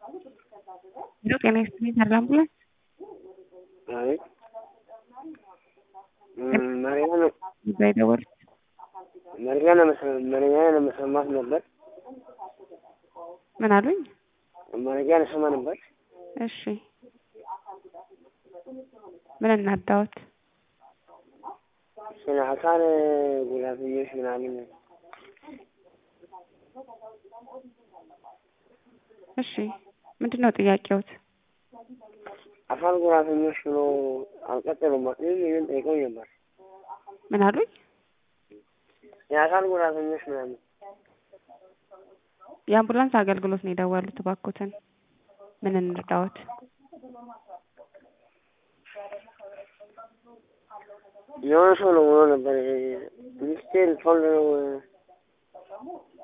ሄሎ ጤና ይስጥልኝ ተድላ አምቡላንስ አቤት መረጃ ነው እዛ የደወሉት መረጃ ለመሰ- መረጃ ለመስማት ነበር። ምን አሉኝ? መረጃ ልሰማ ነበር። እሺ ምን እናዳዎት? ስለ አካል ጉዳተኞች ምናምን እሺ ምንድን ነው ጥያቄዎት? አካል ጉዳተኞች ብሎ አልቀጠሉም። ይህን ይህን ጠይቀው ነበር። ምን አሉኝ? የአካል ጉዳተኞች ምናምን የአምቡላንስ አገልግሎት ነው የደወሉት። እባክዎትን ምን እንርዳዎት? የሆነ ሰው ነው ብሎ ነበር። ሚኒስቴር ፎልድ ነው